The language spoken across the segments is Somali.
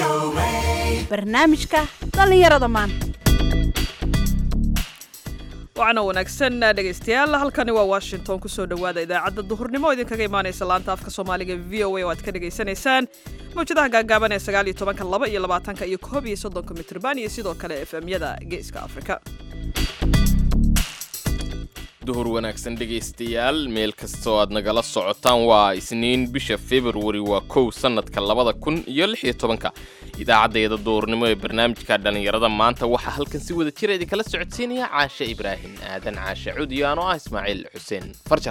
barnaamijka dhallinyarada maanta waxaana wanaagsan dhegaystayaal halkani waa washington kusoo dhowaada idaacadda duhurnimo oo idinkaga imaanaysa laanta afka soomaaliga v o a oo aad ka dhagaysanaysaan mawjadaha gaagaaban ee sagaal iyo tobanka laba iyo labaatanka iyo koob iyo soddonka mitrban iyo sidoo kale f m-yada geeska afrika duhur wanaagsan dhegaystayaal meel kastoo aad nagala socotaan waa isniin bisha februari waa kow sannadka labada kun iyo lix iyo tobanka idaacaddeeda duhurnimo ee barnaamijka dhallinyarada maanta waxaa halkan si wada jira idinkala socodsiinaya caashe ibraahim aadan caashe cudiyaan oo ah ismaaciil xuseen farjar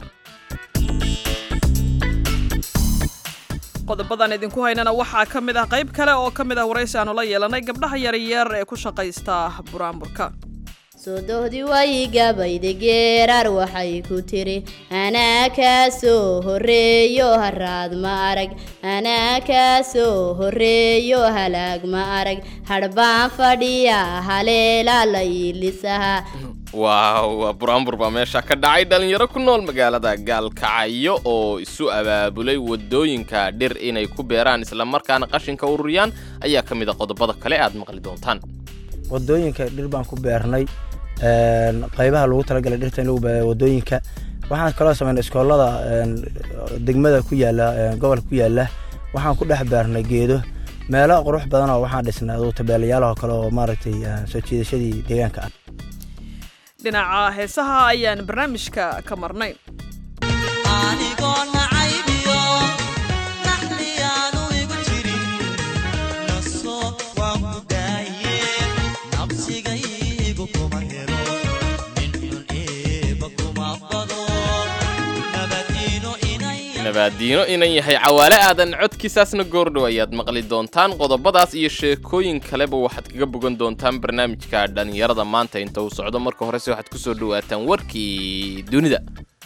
qodobadan idinku haynana waxaa ka mid ah qayb kale oo ka mid ah waraysi aanu la yeelanay gabdhaha yaryar ee ku shaqaysta buraanburka sodohdii way gabayda geeraar waxay ku tiri anaa kaa soo horreeyo haraad ma arag anaa kaa soo horreeyo halaag ma arag hadhbaan fadhiya haleelaa la iilisaha waaw waa buraanbur baa meesha ka dhacay dhallinyaro ku nool magaalada gaalkacyo oo isu abaabulay wadooyinka dhir inay ku beeraan islamarkaana qashinka ururiyaan ayaa ka mid a qodobada kale aad maqli doontaan wadooyinka dhir baan ku beernay qaybaha lagu talagalay dhirta in lagu beero wadooyinka waxaan kaloo sameynay iskoolada degmada ku yaala gobolka ku yaala waxaan ku dhex beernay geedo meelo qurux badan oo waxaan dhisnay aduu tabeelayaalaho kale oo maaragtay soo jiidashadii deegaanka ah dhinaca heesaha ayaan barnaamijka ka marnay nabaadiino inan yahay cawaale aadan codkiisaasna goordhow ayaad maqli doontaan qodobadaas iyo sheekooyin kaleba waxaad kaga bogan doontaan barnaamijka dhallinyarada maanta inta uu socdo marka horese waxaad ku soo dhowaataan warkii dunida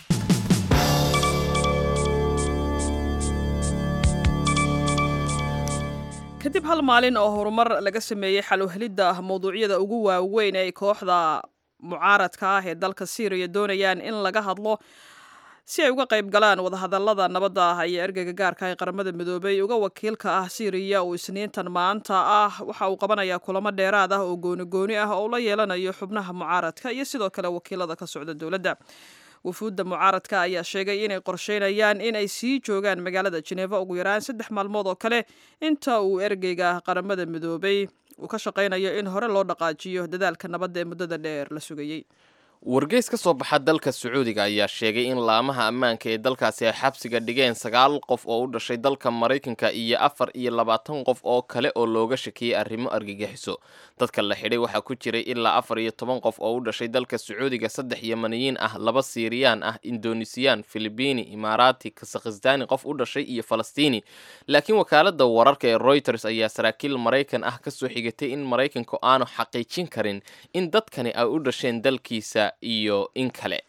kadib hal maalin oo horumar laga sameeyey xalowhelidda mawduucyada ugu waaweyn ee kooxda mucaaradka ah ee dalka syriya doonayaan in laga hadlo si ay uga qayb galaan wadahadallada nabadda ah iyo ergeyga gaarka ee qaramada midoobay uga wakiilka ah syriya uu isniintan maanta ah waxa uu qabanayaa kulamo dheeraad ah oo gooni-gooni ah oo la yeelanayo xubnaha mucaaradka iyo sidoo kale wakiilada ka socda dowladda wufuudda mucaaradka ayaa sheegay inay qorsheynayaan in ay sii joogaan magaalada jeneva ugu yaraan saddex maalmood oo kale inta uu ergeyga qaramada midoobay uu ka shaqaynayo in hore loo dhaqaajiyo dadaalka nabadda ee muddada dheer la sugayey wargeys ka soo baxa dalka sacuudiga ayaa sheegay in laamaha ammaanka ee dalkaasi ay xabsiga dhigeen sagaal qof oo u dhashay dalka maraykanka iyo afar iyo labaatan qof oo kale oo looga shakiyey arrimo argagixiso dadka la xidhay waxaa ku jiray ilaa afar iyo toban qof oo u dhashay dalka sacuudiga saddex yamaniyiin ah laba siiriyaan ah indonesiyaan filibiini imaaraati kazakhistani qof u dhashay iyo falastiini laakiin wakaalada wararka ee reuters ayaa saraakiil maraykan ah kasoo xigatay in maraykanku aanu xaqiijin karin in dadkani ay u dhasheen dalkiisa iyo in kale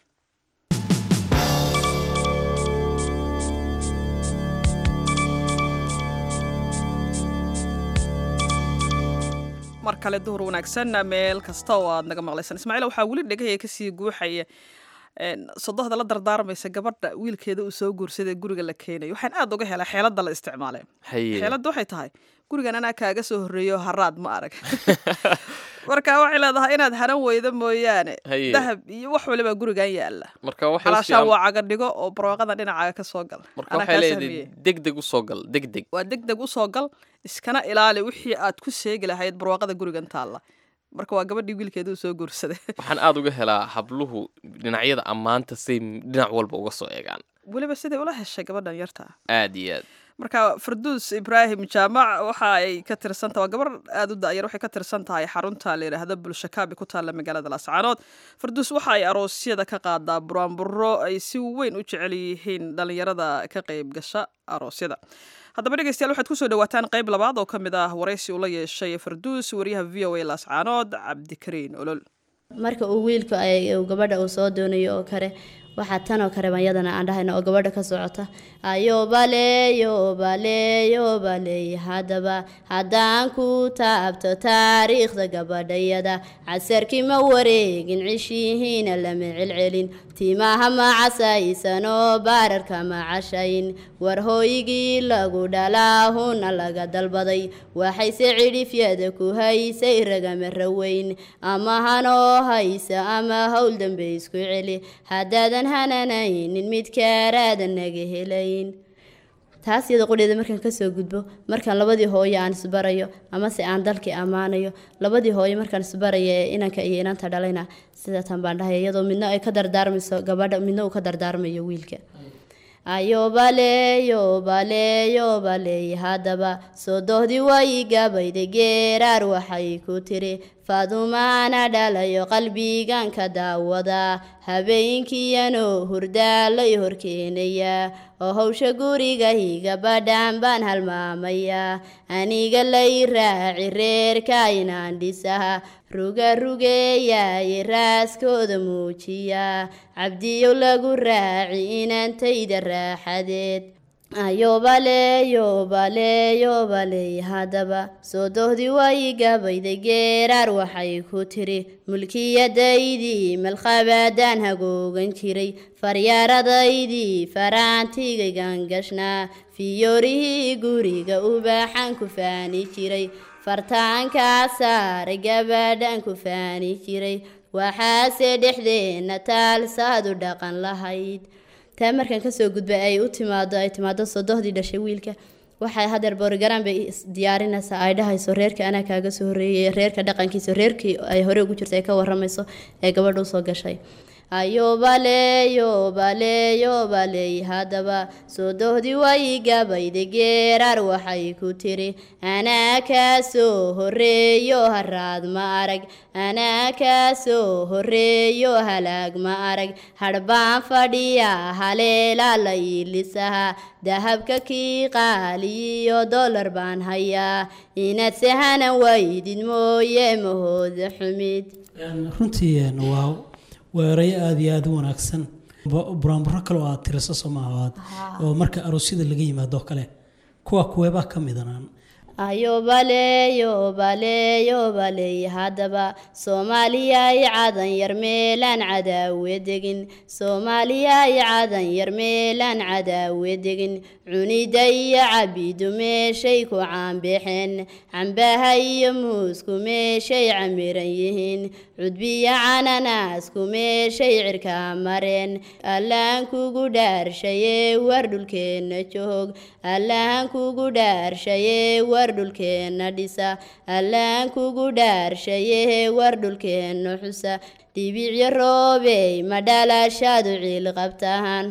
mar kale duhur wanaagsan meel kasta oo aad naga maqlaysan ismaaciil waxaa weli dhegahaya kasii guuxaya sodohda la dardaarmaysa gabadha wiilkeeda uu soo guursaday guriga la keenayo waxaan aad uga helaa xeelada la isticmaalee xeeladda waxay tahay gurigan anaa kaaga soo horreeyo haraad ma arag marka waxay leedahay inaad haran weydo mooyaane dahab iyo wax waliba gurigan yaala calaashaan waa caga dhigo oo barwaaqadan dhinacaaga ka soo gal marka waxay leedahay degdeg usoo gal degdeg waa degdeg usoo gal iskana ilaali wixii aad ku seegi lahayd barwaaqada gurigan taalla marka waa gabadhii wiilkeeda uu soo guursaday waxaan aada uga helaa habluhu dhinacyada ammaanta say dhinac walba uga soo eegaan weliba siday ula heshay gabadhan yarta aad iyo aad marka farduus ibraahim jaamac waxa ay ka tirsan tahay waa gabar aada u da-yar waxay ka tirsan tahay xarunta la yidhaahda bulshakaabi ku taalla magaalada laascaanood farduus waxa ay aroosyada ka qaadaa buraanburo ay si weyn u jecel yihiin dhallinyarada ka qayb gasha aroosyada haddaba dhegeystayaal waxaad kusoo dhawaataan qayb labaad oo ka mid ah waraysi uu la yeeshay farduus wariyaha v o a laascaanood cabdikariin olol marka uu wiilku uu gabadha uu soo doonayo oo kale waxaa tanoo kareban yadana aan dhahayna oo gabadha ka socota ayobale yobale yobaley haddaba haddaan ku taabto taariikhda gabadhayada casarkii ma wareegin cishihiina lama celcelin timaha ma casaysanoo baararka ma cashayn war hooygii lagu dhalaahuna laga dalbaday waxayse cidhifyada ku haysay ragama raweyn ama hanoo haysa ama howl dambe isku celi haddaadan hananaynin midkaaraadan naga helayn taas iyada qudheeda markaan kasoo gudbo markaan labadii hooyo aan isbarayo amase aan dalkii ammaanayo labadii hooyo markaan isbarayo ee inanka iyo inanta dhalayna sidatan baan dhahay iyadoo midna ay ka dardaarmayso gabadha midna uu ka dardaarmayo wiilka ayobale yobale yobaley haddaba sodohdii way gabayday geeraar waxay ku tiri faadumaana dhalayo qalbigan ka daawada habeenkiiyanoo hurdaalay horkeenaya oo howsha gurigahi gabadhan baan halmaamaya aniga lay raaci reerka inaan dhisaha ruga rugeeyaye raaskooda muujiya cabdiyow lagu raaci inantayda raaxadeed ayobale yobale yobaley haddaba sodohdii way gabayday geeraar waxay ku tiri mulkiyadaydii malkhabaadaan hagoogan jiray faryaaradaydii faraantigaygan gashnaa fiyoorihii guriga ubaaxaan ku faani jiray fartaankaa saaray gabadhaan ku faani jiray waxaase dhexdeenna taalsaadu dhaqan lahayd taa markaan kasoo gudbay ay u timaado ay timaado sodohdii dhashay wiilka waxay hadeer boorigaraan bay diyaarinaysaa ay dhahayso reerka anaa kaaga soo horeeyay reerka dhaqankiisa reerkii ay hore ugu jirta ay ka waramayso ee gabadha usoo gashay ayobale yobale yobaley haddaba sodohdii way gabayday geeraar waxay ku tiri anaa kaa soo horeeyo haraad ma arag anaa kaa soo horeeyo halaag ma arag hadhbaan fadhiya haleelaa la iilisaha dahabka kii qaaliyo dollar baan hayaa inaad sehanan waydid mooye mahooda xumid runtii waa weerayo aada iyo aada u wanaagsan buraanburo kale oo aad tiriso soomaahaad oo marka aroosyada laga yimaado kale kuwa kuweebaa ka midanaan ayobale yobale yobaley haddaba soomaaliyay cadan yar meelaan cadaawe degin soomaaliyay cadan yar meelaan cadaawe degin cunida iyo cabidu meeshay ku caanbixeen cambaha iyo muusku meeshay camiran yihiin cudbiyo cananaasku meeshay cirkaa mareen allahan kugu dhaarshayee war dhulkeenna joog allahan kugu dhaarshayee war dhulkeenna dhisa allahan kugu dhaarshayee war dhulkeenna xusa dhibicyo roobey ma dhalashaadu ciil qabtaan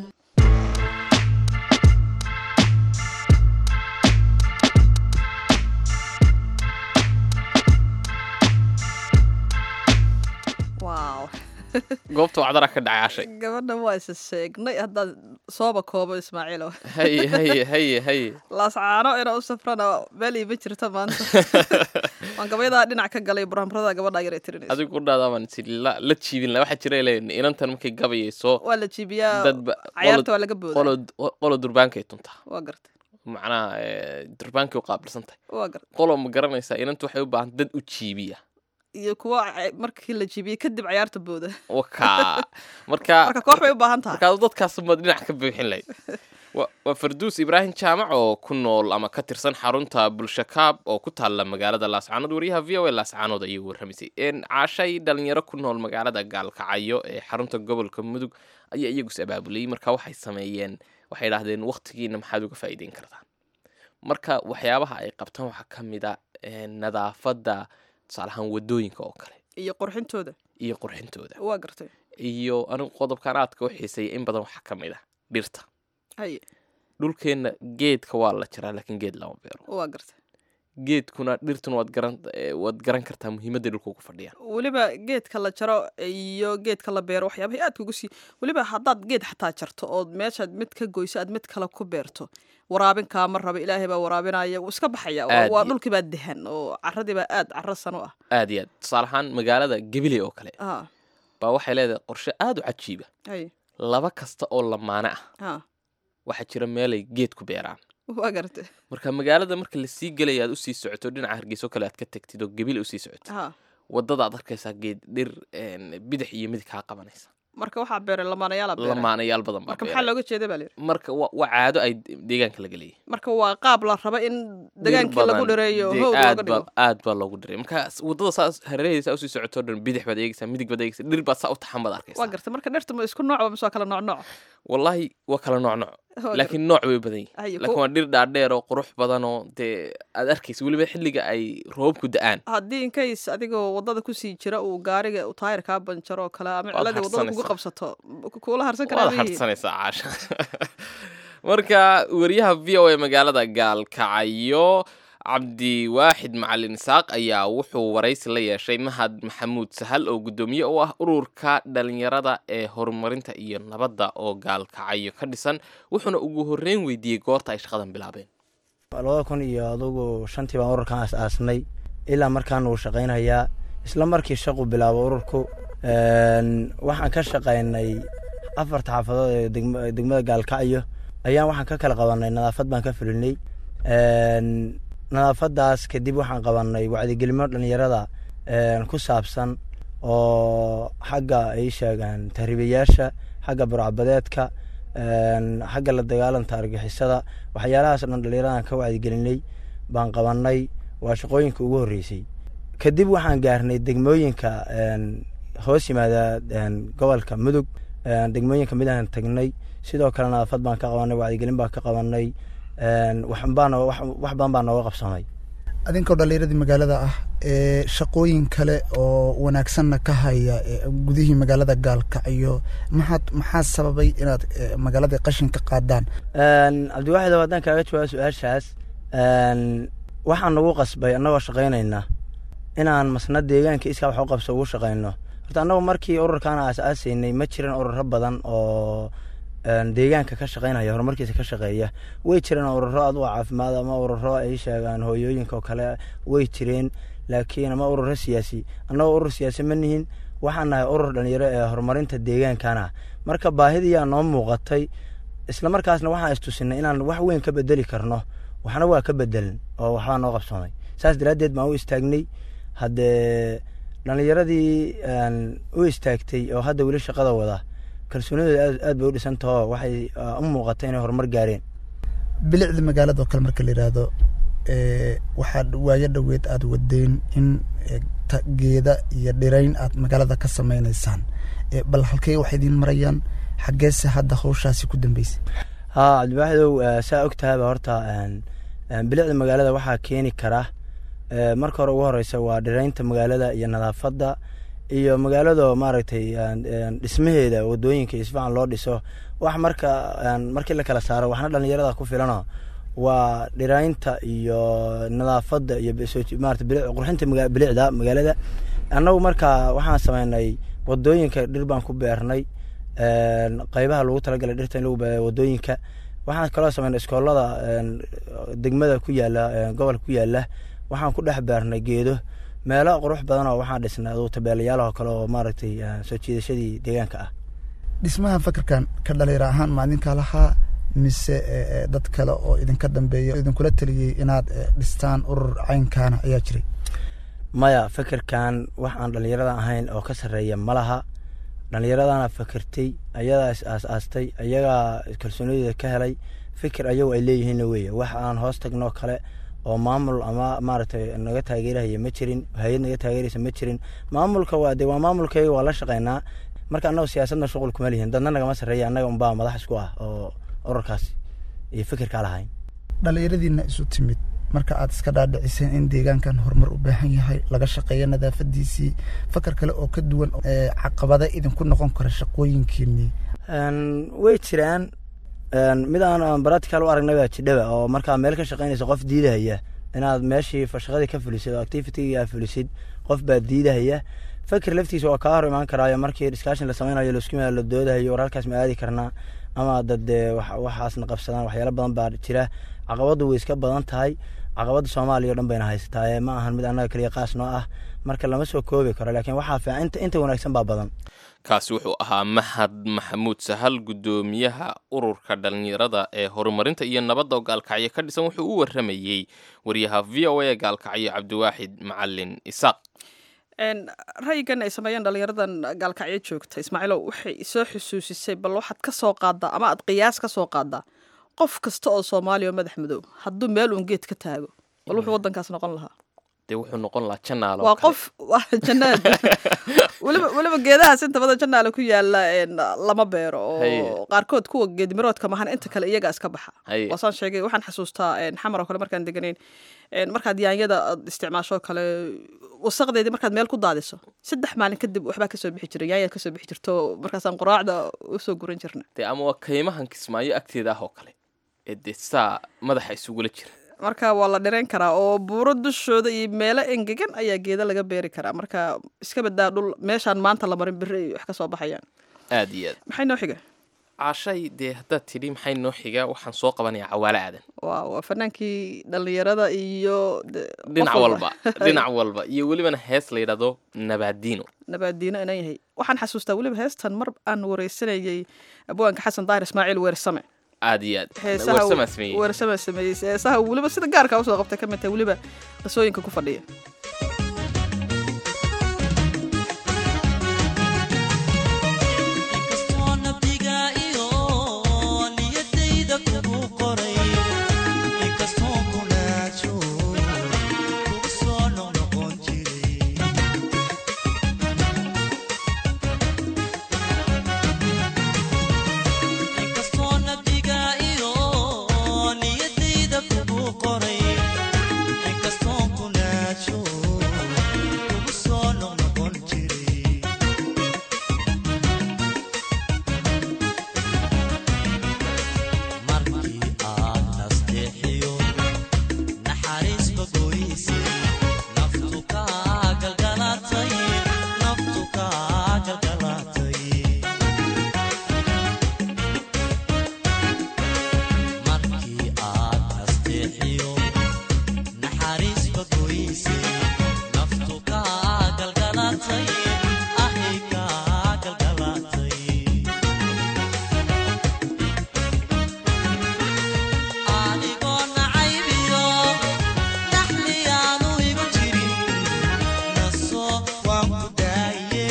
wow goobta wacdara ka dhacay cashay gabadha waa isa sheegnay haddaan sooba koobo ismaaciilo haye haye haye haye laascaano inaa u safrana meel iima jirta maanta waan gabayadaa dhinac ka galay buraanburada gabadha yar ee tirinayso adigu ku dhaadaaban si la la jiibin la waxaa jira leen inantan markay gabayayso waa la jiibiyaa dadba cayaarta waa laga boodaa qolo qolo durbaankay tuntaa waa gartay macnaha eh, durbaankay u qaabilsan tahay waa gartay qolo ma garanaysaa inantu waxay u baahan dad u jiibiya iyo kuwa ca- markii la jiibiyey kadib cayaarta booda wakaa marka marka koox bay u baahan tahay markaad dadkaas ma dhinac ka buuxin lahayd Wa- waa farduus ibraahim jaamac oo ku nool ama ka tirsan xarunta bulsho kaab oo ku taalla magaalada laascaanood wariyaha v o a laascaanood ayuu warramisay En caashay dhalinyaro ku nool magaalada gaalkacyo ee xarunta gobolka mudug ayaa iyagus abaabulay marka waxay sameeyeen waxay idhaahdeen waqtigiina maxaad uga faa'iideyn kartaan marka waxyaabaha ay qabtaan waxaa ka mid a eh, nadaafadda tusaale ahaan wadooyinka oo kale iyo qurxintooda iyo qurxintooda waa gartay iyo anigu qodobkan aadka u xiiseeya in badan waxaa ka mid ah dhirta haye dhulkeenna geedka waa la jaraa laakiin geed lama beero waa gartay geedkuna dhirtuna waad garan eh, waad garan kartaa muhiimadda dhulka ugu fadhiyaan weliba geedka la jaro iyo geedka la beero waxyaabahay aadka ugu sii weliba haddaad geed xataa jarto ood meeshaad mid ka goyso aad mid kale ku beerto waraabin kaama raba ilaahay baa waraabinaya wuu iska baxaya waa- Aad waa iyo- dhulkii baa dehan oo caradii baa aad caro san u ah aad iyo aad tusaale ahaan magaalada gabiley oo kale Ah, baa waxay leedahay qorshe aad u cajiiba haye laba kasta oo lamaane ah ha waxaa jira meelay geed ku beeraan waa gartay marka magaalada marka lasii gelaya aad usii socoto dhinaca hargeyso kale aad ka tagtid oo gebil usii socotid ha wadada aad arkaysaa geed dhir een, bidix iyo midig kaa qabanaysa marka waxaa beeray lamaanayaala beeray lamaanayaal badan baa marka maxaa beeray. looga jeeda baa layidhi marka wa- waa caado ay deegaanka laga leeyahay marka waa qaab la raba in degaankii lagu dhireeyo dee howd aad looga baa dhigo aad baa loogu dhiray marka s- wadada saas hareerahaysa usii socotoo dhan bidix baad eegaysaa midig baad eegaysaa dhir baad saa u taxan baad waa arkaysaa gartay marka dhirta ma isku noocba mise waa kala nooc nooc wallaahi waa kala nooc nooc Waa gartay. laakiin nooc way badan yihin Haye, laakiin ku- waa dhir dhaadheer oo qurux badan oo dee aad arkaysa weliba xilliga ay roobku da-aan haddii inkays adigoo wadada kusii jira uu gaariga uu taayir kaa banjaro oo kale ama Waad ciladii wadada kugu harsanaysaa. qabsato ku- kuula harsan karaa waad harsanaysaa caasha marka wariyaha v o a magaalada gaalkacyo cabdiwaaxid macalin isaaq ayaa wuxuu waraysi la yeeshay mahad maxamuud sahal oo guddoomiye u ah ururka dhalinyarada ee horumarinta iyo nabadda oo gaalkacyo ka dhisan wuxuuna ugu horreyn weydiiyey goorta ay shaqadan bilaabeen labada kun iyo adugu shantii baan ururkan aas-aasnay ilaa markaan uu shaqaynayaa isla markii shaqu bilaabo ururku een, waxaan ka shaqaynay afarta xaafadood ee degma- degmada gaalkacyo ayaan waxaan ka kala qabanay nadaafad baan ka fulinay Een, nadaafadaas kadib waxaan qabanay wacdigelimo dhalinyarada een, ku saabsan oo xagga ay sheegaan tahriibayaasha xagga burcabadeedka een, xagga la dagaalanta argixisada waxyaalahaas oo dhan dhalinyaradan ka wacdigelinay baan qabanay waa shaqooyinka ugu horreysay kadib waxaan gaarnay degmooyinka een, hoos yimaada een, gobolka mudug een, degmooyinka midaan tagnay sidoo kale nadaafad baan ka qabanay wacdigelin baan ka qabanay een, wax baan wax wax badan baa nooga qabsamay adinkoo dhallinyaradii magaalada ah ee shaqooyin kale oo wanaagsanna ka haya ee gudihii magaalada gaalkacyo maxaad maxaa sababay inaad eh, magaalada qashin ka qaadaan Een, cabdiwaaxid oo haddaan kaaga jawaabo su-aashaas een, waxaan nagu qasbay annagoo shaqaynayna inaan masna deegaanka iskaa wax u qabso ugu shaqayno horta annagu markii ururkaan aas-aasaynay ma jiran ururo badan oo een, deegaanka ka shaqaynaya horumarkiisa ka shaqeeya way jireen ururo aduga caafimaad ama ururo ay sheegaan hooyooyinka oo kale way jireen laakiin ama ururo siyaasi annagoo urur siyaasi ma nihin waxaan nahay urur dhalinyaro ee horumarinta deegaankana marka baahidiyaa noo muuqatay isla markaasna waxaan istusinay inaan wax weyn ka bedeli karno waxna waa ka bedelin oo waxbaa noo qabsoomay saas daraaddeed baan u istaagnay haddee dhallinyaradii een, u istaagtay oo hadda weli shaqada wada kalsoonidooda aad aad bay u dhisantaho waxay ah, u muuqatay inay horumar gaareen bilicda magaalada oo kale marka la yidhaahdo eh, waxaad waayo dhoweed aad wadeen in eh, ta- geeda iyo dhirayn aad magaalada ka sameynaysaan Eh, bal halkey waxay idiin marayaan xaggeese hadda hawshaasi ku dambeysay haa cabdiwaaxidow eh, saa og tahayba horta een, een, bilicda magaalada waxaa keeni kara eh, marka hore ugu horeysa waa dhiraynta magaalada iyo nadaafadda iyo magaalada maaragtay een, een, dhismaheeda wadooyinka iyo si fiican loo dhiso wax marka een, markii la kala saaro waxna dhalinyarada ku filano waa dhiraynta iyo nadaafadda iyo soo- maarata bilic- qurxinta maga- bilicda magaalada annagu marka waxaan sameynay wadooyinka dhir baan ku beernay een, qeybaha lagu talagalay dhirta in lagu beero wadooyinka waxaan kaloo sameynay iskoolada een, degmada ku yaala een, gobolka ku yaala waxaan ku dhex beernay geedo meelo qurux badan oo waxaan dhisnay aduu tabeelayaal oo kale oo maaragtay een, soo jiidashadii deegaanka ah dhismaha fakarkan ka dhalinyaro ahaan ma idinka lahaa mise eh, eh, dad kale oo idinka dambeeya idinkula taliyey inaad eh, dhistaan urur caynkaana ayaa jiray maya fikirkan wax aan dhalinyarada ahayn oo ka sarreeya ma laha dhallinyaradana fikirtay ayadaa is aas-aastay ayagaa kalsoonideeda ka helay fikir ayagu ay leeyihiinna weeye wax aan hoos tagnoo kale oo maamul ama maaragtay naga taageerahaya ma jirin hay-ad naga taageeraysa ma jirin maamulka waa de waa maamulkayga waa la shaqaynaa marka annagu siyaasadna shuqul kuma lihin dadna nagama sarreeya annaga unbaa madax isku ah oo ururkaas iyo fikirkaa lahayn dhallinyaradiina isu timid marka aad iska dhaadhiciseen in deegaankan horumar u baahan yahay laga shaqeeyo nadaafadiisii fakar kale oo ka duwan ee caqabada idinku noqon kara shaqooyinkiinii Een, way jiraan een, mid aan aan baratical u aragnay baa jidhaba oo markaa meel ka shaqaynaysa qof diidahaya inaad meeshii fa- shaqadii ka fulisid oo activitygii aa fulisid qof baa diidahaya fakir laftiisa waa kaa hor imaan karaayo markii discussion la sameynayo laisku yimaado la doodahayo war halkaas ma aadi karnaa ama dad dee wax- waxaasna qabsadaan waxyaalo badan baa jira caqabadu way iska badan tahay caqabada soomaaliya o dhan bayna haysataa ee ma ahan mid annaga keliya qaas noo ah marka lama soo koobi karo laakiin waxaa fiican inta inta wanaagsan baa badan kaasi wuxuu ahaa mahad maxamuud sahal guddoomiyaha ururka dhallinyarada ee horumarinta iyo nabadda oo gaalkacyo ka dhisan wuxuu u waramayey wariyaha v o a gaalkacyo cabdiwaaxid macalin isaaq ra'yigan ay sameeyeen dhallinyaradan gaalkacyo joogta ismaaciilow waxay soo xusuusisay bal waxaad ka soo qaadaa ama aad qiyaas ka soo qaadaa qof kasta oo soomaaliya oo madax madow hadduu meel uun geed ka taago bal wuxuu waddankaas noqon lahaa dee wuxuu noqon lahaa janaalo waa qof waa jannaad weliba weliba geedahaas inta badan jannaale ku yaala lama beero Haye. oo qaarkood kuwa geedmiroodka mahan inta kale iyaga iska baxa Haye. waasaan sheegay waxaan xasuustaa xamar oo kale markaan deganayn een, markaad yaanyada aad isticmaasho oo kale wasaqdeedii markaad meel ku daadiso saddex maalin kadib waxbaa kasoo bixi jiray yaanyaad kasoo bixi jirto markaasaan quraacda usoo guran jirna dee ama waa kaymahan kismaayo agteeda ah oo kale ee dee saa madaxa isugula jira marka waa la dhirayn karaa oo buuro dushooda iyo meelo engegan ayaa geeda laga beeri karaa marka iska badaa dhul meeshaan maanta la marin beri ay wax ka soo baxayaan aad iyo aad maxay noo xiga caashay dee haddaad tidhi maxay noo xigaa waxaan soo qabanayaa cawaale aadan waa waa fanaankii dhallinyarada iyo de- dhinac qof walba dhinac walba iyo welibana hees la yidhahdo nabaadiino nabaadiino inaan yahay waxaan xasuustaa weliba heestan mar aan wareysanayay abwaanka xasan daahir ismaaciil weersame aad iyo aad heesaha warsamaa sameeyey weersama sameeyey heesaha weliba sida gaarka usoo qabtay ka mid tahay weliba qisooyinka ku fadhiya inkastoo nabdiga iyo niyadayda kugu qoray inkastoo kunaajo kugu soo noqnoqon jiray inkastoo nabdiga iyo niyadayda kugu qoray inkastoo kunaajo kugu soo noqnoqon jiray markii aad nasteexiyo naxariisba goysay naftu kaa galgalatay naftu kaa galgalatay markii aad nasteexiyo naxariisba goysay naftu kaa galgalatay ahay kaa galgalatay adigoo nacaybiyo naxliyaanu igu jirin naso waan ku daaye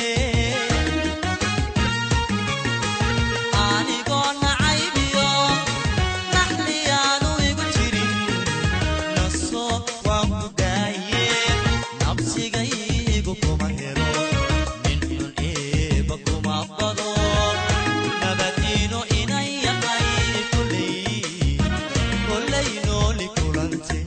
anigoo nacaybiyo naxliyaanu igu jirin naso waan ku daaye nabsigaygu kuma helo nin xun eeba kuma bado nabadiino inan yahay kuley kolay nooli kulante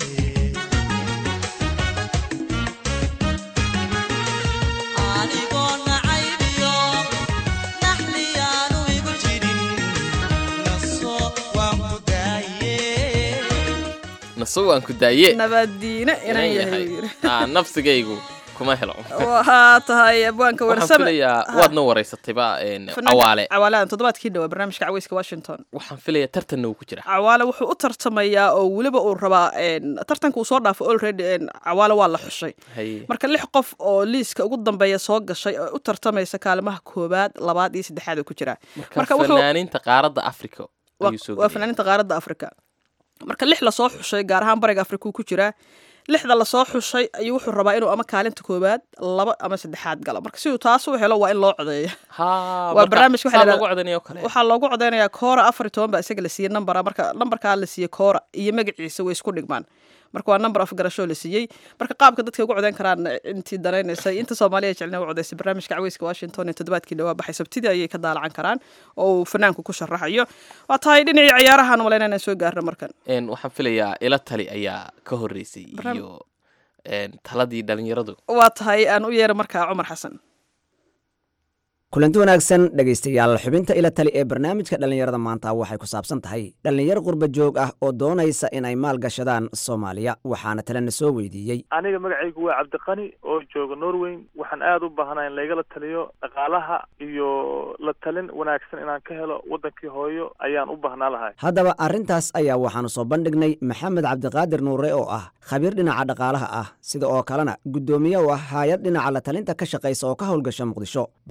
anigoo nacaybiyo naxliyaanu igu jirin naso waan ku daaye naso waan ku daaye nabaadiino inaan inaan yahay yahay Aa, nafsigaygu kuma helo waxaa tahay abwaanka waxaan weersame filayaa waadna waraysatayba een, Fanaanka cawaale cawaaladan toddobaadkii dhawaa barnaamijka caweyska washington waxaan filayaa tartanna uu ku jira cawaale wuxuu u tartamayaa oo weliba uu rabaa een, tartanka uu soo dhaafo already een, cawaale waa la xushay haye marka lix qof oo liiska ugu dambeeya soo gashay oo u tartamaysa kaalimaha koobaad labaad iyo saddexaad uu ku jiraa marka fanaaniinta qaaradda africa waa ayuu soo waa geliyay. fanaaniinta qaaradda afrika marka lix lasoo xushay gaar ahaan bariga afrika uu ku jiraa lixda lasoo xushay ayuu wuxuu rabaa inuu ama kaalinta koobaad laba ama saddexaad galo marka si uu taas u helo waa in loo codeeyo Haa, waa marka barnaamij waxa saa la loogu yidhahdaa- codanayo kale waxaa loogu codeynayaa koora afar iyo toban baa isaga la siiyey nambara marka nambarkaa la siiyey koora iyo magaciisa way isku dhigmaan marka waa nambar afgarashoo la siiyey marka qaabka dadka ugu codeyn karaan intii danaynaysay inta soomaaliya jecelna u codeysay barnaamijka caweyska washington ee toddobaadkii dhawaa baxay sabtidii ayay ka daalacan karaan oo uu fanaanku ku sharaxayo waa tahay dhinacii ciyaarahan malayna inaan soo gaarno markan Een, waxaan filayaa ila tali ayaa ka horeysay Barnaam- iyo een, taladii dhalinyaradu waa tahay aan u yeero markaa cumar xasan kulanti wanaagsan dhegaystayaal xubinta ila tali ee barnaamijka dhallinyarada maanta waxay ku saabsan tahay dhallinyaro qurba joog ah oo doonaysa inay maal gashadaan soomaaliya waxaana talena soo weydiiyey aniga magacaygu waa cabdiqani oo jooga norway waxaan aada u baahanahay in laygala taliyo dhaqaalaha iyo la talin wanaagsan inaan ka helo waddankii hooyo ayaan u baahnaa lahay haddaba arrintaas ayaa waxaanu soo bandhignay maxamed cabdiqaadir nuure oo ah khabiir dhinaca dhaqaalaha ah sida oo kalena guddoomiye u ah hay-ad dhinaca la talinta ka shaqaysa oo ka howlgasha muqdisho balse aan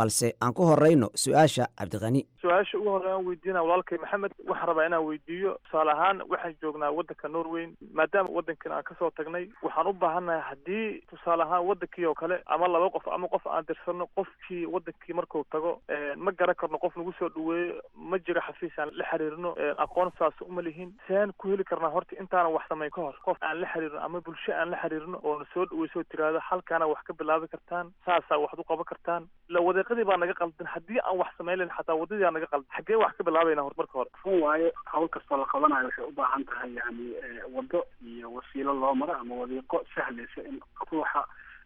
aan ku horeyno su-aasha cabdiqani su-aasha ugu horreya aan weydiinaya walaalkay maxamed waxaan rabaa inaan weydiiyo tusaale ahaan waxaan joognaa waddanka norway maadaama waddankan aan kasoo tagnay waxaan u baahannahay haddii tusaale ahaan waddankii oo kale ama laba qof ama qof aan dirsano qofkii waddankii markuu tago ma garan karno qof nagu soo dhaweeyo ma jiro xafiis aan la xiriirno aqoon saas uma lihin seen ku heli karnaa horta intaanan wax samayn ka hor qof aan la xiriirno ama bulsho aan la xiriirno oona soo dhaweyso tiraahdo halkaana wax ka bilaabi kartaan saasaa wax u qaban kartaan la wadeeqadii baa naga qaldan haddii aan wax samayn lahin xataa wadadii aa naga qaldan xaggee wax ka bilaabayna hor marka hore run waaye hawl kastoo la qabanayo waxay u baahan tahay yani waddo iyo wasiilo loo maro ama wadiiqo sahlaysa in ruuxa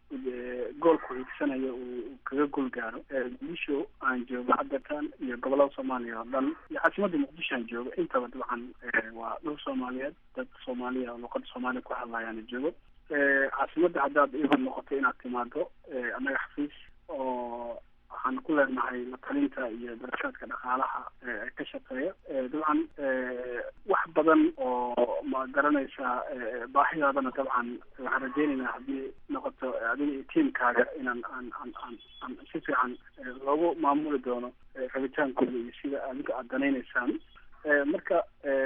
goolku hiigsanayo uu kaga gol gaaro muqdisho aan joogo haddatan iyo gobolada soomaaliya oo dhan iyo caasimadda muqdisho aan joogo intaba dabcan waa dhul soomaaliyeed dad soomaaliya oo luqada soomaaliya ku hadlayaana joogo caasimadda haddaad iban noqoto inaad timaado annaga xafiis oo waxaan ku leenahay la talinta iyo darashaadka dhaqaalaha ee ka shaqeeya dabcan wax badan oo ma garanaysaa baahidaadana dabcan waxaan rajeynaynaa haddii noqoto adiga iyo tiamkaaga inaan aan aan aan aan si fiican loogu maamuli doono rabitaankooda iyo sida adiga aad danaynaysaan marka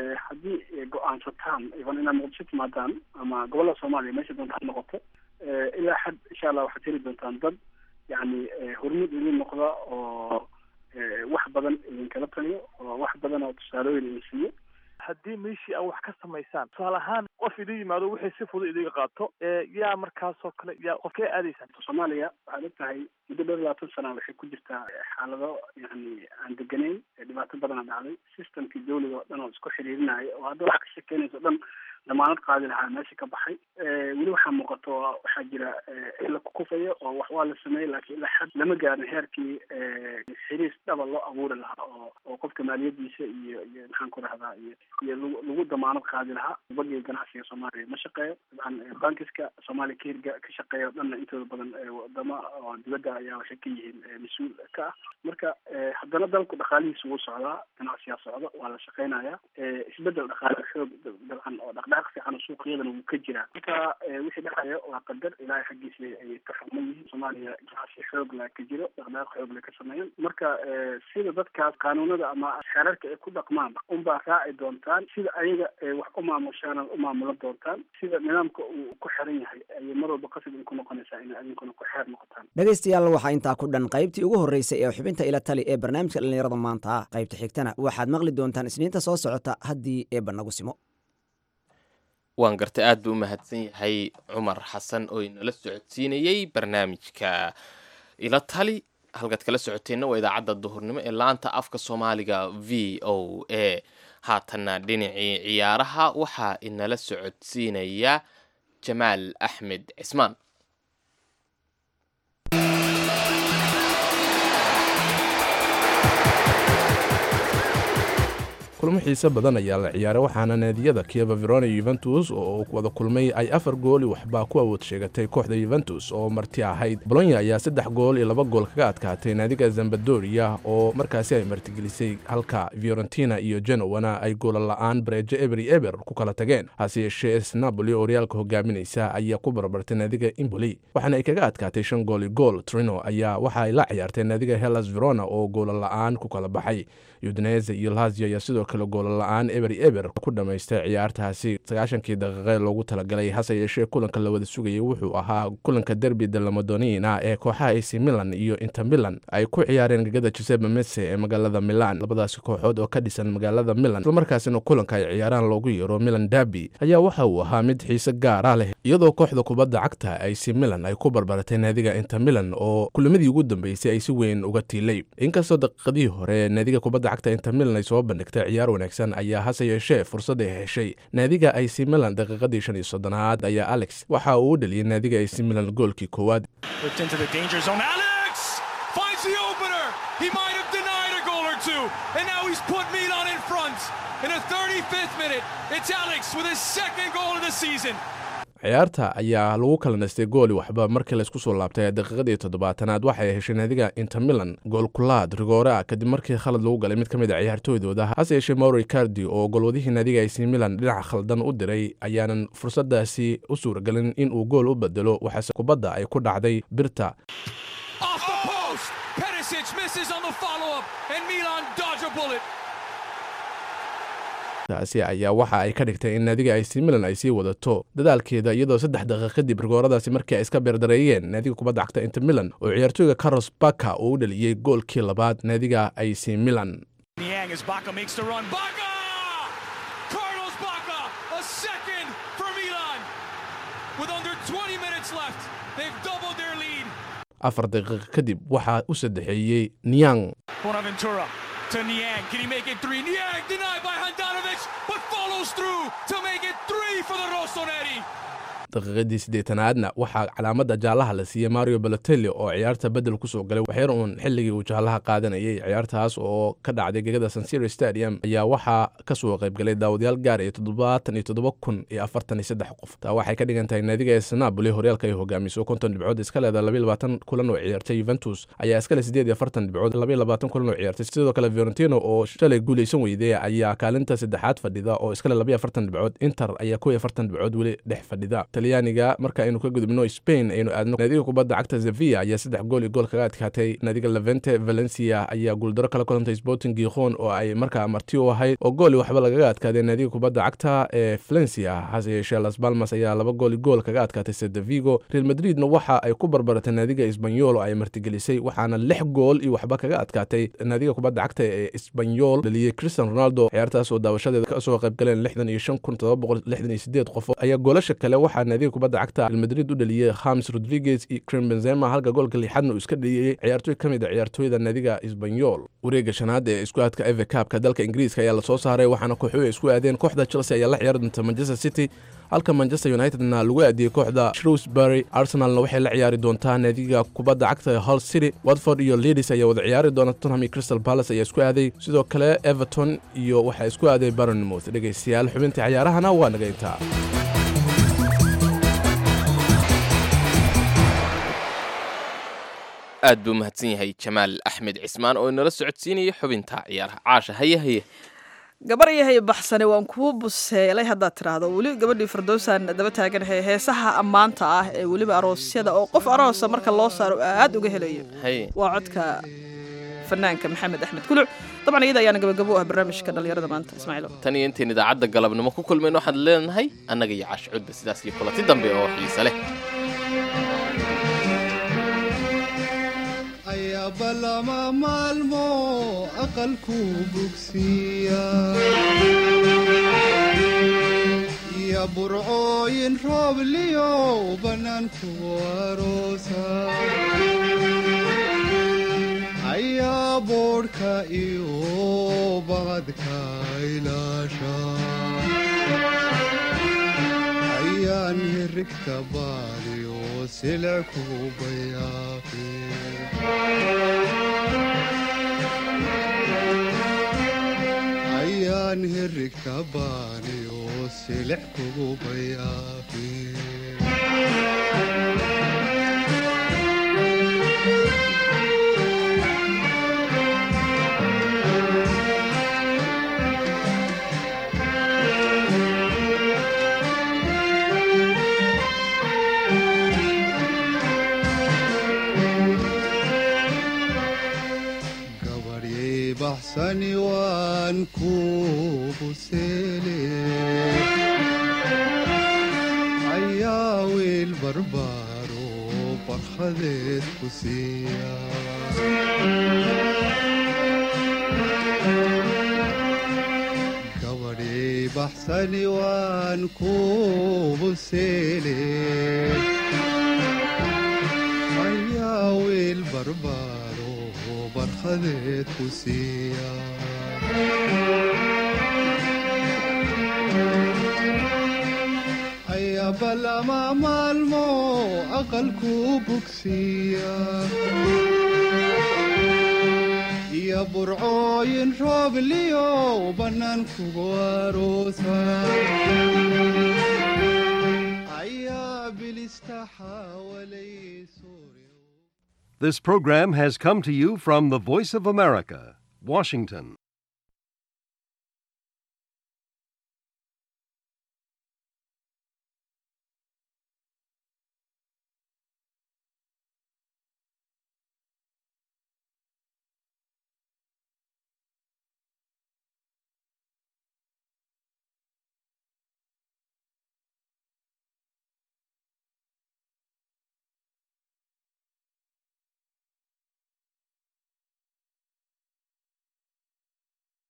haddii go-aansataan iban inaad muqdisho timaadaan ama gobolada soomaaliya meesha doonta ha noqoto ilaa xad insha allah waxaad heli doontaan dad yani hormud idin noqda oo wax badan idinkala taliyo oo wax badan oo tusaalooyin idin siiyo haddii meeshii aa wax ka samaysaan tusaale ahaan qof idin yimaado wixii si fudud idiga qaato yaa markaasoo kale yaa qofkee aadaysaan soomaaliya waxaad og tahay muddo dhow labaatan sana waxay ku jirtaa xaalado yani aan deganayn dhibaato badana dhacday systemkii dawliga oo dhan oo isku xiriirinayo oo hadda wax ka shekeynaysa o dhan damaanad qaadi lahaa meesha ka baxay weli waxaa muuqato waxaa jira in la kukufaya oo wax waa la sameeyey laakiin ilaa xad lama gaarin heerkii xiriis dhaba loo abuuri lahaa oo oo qofka maaliyadiisa iyo iyo maxaan ku rahdaa iyo iyo lagu lagu damaanad qaadi lahaa bangiga ganacsiga soomaaliya ma shaqeeyo dabcan bankiska soomaaliya ka hirga ka shaqeeya o dhanna intooda badan wadamo oo dibadda ayaa waxay ka yihiin mas-uul ka ah marka haddana dalku dhaqaalihiisa wuu socdaa ganacsiyaa socda waa la shaqeynayaa isbedel dhaqaale xoog dabcan oo dhaqdhaqaaq fiican oo suuqyadana wuu ka jiraa marka wixii dhexaya waa qadar ilaahay xaggiisa ayay ka xuman yihiin soomaaliya ganacsi xoog la ka jiro dhaqdhaqaaq xoog la ka sameeyan marka sida dadkaas qaanuunada ama xeerarka ay ku dhaqmaan unbaa raaci doontaan sida ayaga wax u maamushaan u maamulan doontaan sida nidaamka uu ku xiran yahay ayay mar walba qasab idinku noqonaysaa inay adinkuna ku xeer noqotaan dhegaystayaal waxaa intaa ku dhan qaybtii ugu horreysay ee xubinta ila tali ee barnaamijka dhallinyarada maanta qaybta xigtana waxaad maqli doontaan isniinta soo socota haddii eebba nagu simo waan gartay aad buu u mahadsan yahay cumar xasan oo inala socodsiinayey barnaamijka ila tali halkaad kala socoteenna waa idaacadda duhurnimo ee laanta afka soomaaliga v o a haatanna dhinacii ciyaaraha waxaa inala socodsiinaya jamaal axmed cismaan kulmo xiise badan ayaa la ciyaaray waxaana naadiyada kieva verona yuventus oo wada kulmay ay afar gooli waxbaa ku awood sheegatay kooxda yuventus oo marti ahayd bolonya ayaa saddex gool iyo laba gool kaga adkaatay naadiga zambadoria oo markaasi ay martigelisay halka fiorentina iyo genowana ay goola la-aan bareejo eberi eber ku kala tageen hase yeeshee s napoli oo horyaalka hogaaminaysa ayaa ku barbartay naadiga imboli waxaana ay kaga adkaatay shan gool iyo gool trino ayaa waxa ay la ciyaartay naadiga hellas verona oo goola la-aan ku kala baxay udinese iyo lazio ayaa sidoo kale goola la-aan eber eber ku dhammaystay ciyaartaasi sagaashankii daqiiqe loogu talagalay hase yeeshee kulanka la wada sugayay wuxuu ahaa kulanka derbi de lamadonina ee kooxaha ac milan iyo inter milan ay ku ciyaareen gegada giuseppe mese ee magaalada milan labadaasi kooxood oo ka dhisan magaalada milan islamarkaasina kulanka ay ciyaaraan loogu yeero milan derby ayaa waxa uu ahaa mid xiise gaara leh iyadoo kooxda kubadda cagta ac milan ay ku barbaratay naadiga inter milan oo kulamadii ugu dambeysay ay si weyn uga tiilay inkastoo daqiiqadii hore naadiga kubadda cagta inter milan ay soo bandhigtay ciyaar wanaagsan ayaa hase yeeshee fursad ay heshay naadiga ac milan daqiiqadii shan iyo soddonaad ayaa alex waxa uu u dhaliyay naadiga ac milan goolkii koowaad ciyaarta ayaa lagu kala naystay gooli waxba markii laysku soo laabtay daqiiqadii toddobaatanaad waxay heshay naadiga inter milan goolkulaad rigoore ah kadib markii khalad lagu galay mid ka mid a ciyaartooydooda hase yeeshee mauro cardi oo golwadihii naadiga ac milan dhinaca khaldan u diray ayaanan fursadaasi u suuragelin in uu gool u bedelo waxaase kubadda ay ku dhacday birta misses on the follow-up, and Milan dodge a bullet. taasi ayaa waxa ay ka dhigtay in naadiga ac milan ay sii wadato dadaalkeeda iyadoo saddex daqiiq kadib rigooradaasi markii ay iska beerdareeyeen naadiga kubadda cagta inter milan oo ciyaartooyga carlos baka uu u dhaliyey goolkii labaad naadiga ac milan Niang as Baca makes the run. Baca! Carlos Baca, a second for Milan. With under 20 minutes left, they've doubled their lead. afar daqiiq kadib waxaa u saddexeeyey niang Bonaventura to Niang. Can he make it three? Niang denied by Handanovic, but follows through to make it three for the Rossoneri. daqiiqadii siddeetanaadna waxaa calaamadda jaallaha la siiyey mario balotelli oo ciyaarta bedel ku soo galay waxyar uun xilligii uu jaallaha qaadanayay ciyaartaas oo ka dhacday gegada sansiro stadium ayaa waxaa ka soo qaybgalay daawadayaal gaar iyo toddobaatan iyo toddoba kun iyo afartan iyo saddex qof taa waxay ka dhigan tahay naadiga ee napoli horyaalka ay hogaamiso konton dhibcood iska leeda labayo labaatan kulan oo ciyaartay juventus ayaa iskale siddeed iyo afartan dhibcood labayo labaatan kulan oo ciyaartay sidoo kale fiorentino oo shalay guuleysan weyday ayaa kaalinta saddexaad fadhida oo iskale labayo afartan dhibcood inter ayaa kow iyo afartan dhibcood weli dhex fadhida talyaaniga marka aynu ka gudubno spain aynu aadno naadiga kubadda cagta sevilla ayaa saddex gool iyo gool kaga adkaatay naadiga levente valencia ayaa guuldaro kala kulantay sporting gikhon oo ay markaa marti u ahayd oo gool iyo waxba lagaga adkaaday naadiga kubadda cagta ee valencia hase yeeshee las balmas ayaa laba gool iyo gool kaga adkaatay sede vigo real madridna waxa ay ku barbaratay naadiga isbanyol oo ay martigelisay waxaana lix gool iyo waxba kaga adkaatay naadiga kubadda cagta ee isbanyol dhaliyey cristian ronaldo ciyaartaas oo daawashadeeda kasoo qayb galeen lixdan iyo shan kun todoba boqol lixdan iyo sideed qof ayaa goolasha kale waxaa naadiga kubadda cagta real madrid u dhaliyey khams rodriguez iyo krim benzema halka goolka lixaadna uu iska dhaliyey ciyaartooy ka mid a ciyaartooyda naadiga isbanyol wareega shanaad ee isku aadka eve cabka dalka ingiriiska ayaa lasoo saaray waxaana kooxuhu ay isku aadeen kooxda chelsea ayaa la ciyaari doonta manchester city halka manchester unitedna lagu aadiyey kooxda shrewsbury arsenalna waxay la ciyaari doontaa naadiga kubadda cagta ee hull city watford iyo leadis ayaa wada ciyaari doona tottenham iyo crystal palace ayaa isku aaday sidoo kale everton iyo waxaa isku aaday barnmouth dhegaystayaal xubintii cayaarahana waa naga intaa aad buu mahadsan yahay jamaal axmed cismaan oo inala socodsiinaya xubinta ciyaaraha caasha haye haye gabar yahay baxsane waan kuu buseelay haddaad tidhaahdo weli gabadhii firdowsaan daba taaganahay heesaha ammaanta ah ee weliba aroosyada oo qof aroosa marka loo saaro aad uga helayo haye waa codka fanaanka maxamed axmed kuluc dabcan iyada ayaana gabagabo u ah barnaamijka dhallinyarada maanta ismaaciilo tan iyo intayn idaacadda galabnimo ku kulmayn waxaan leenahay annaga iyo caash cudda sidaas iyo kulanti dambe oo xiise leh ayabalama maalmo aqalku bugsiya iyo burcooyin roobliyo bannaanku aroosa ayaa boodhka iyo baqadka ilaasha ayaan hirigta baaliyo silcu bayaaqi ayaan hirigta baaliyo silic kugu bayaaqi gabaryay baxsani waan ku buseele ayaa wiil barbaaro barkhadeed ku siiya gabadhyay baxsani waan ku buseele ayaa wiil barbaaro barkhadeed ku siiya ayabalama maalmo aqalku bugsiya iyo burcooyin roobliyo bannaankugu aroosa ayaa bilista xawalay This program has come to you from the Voice of America, Washington.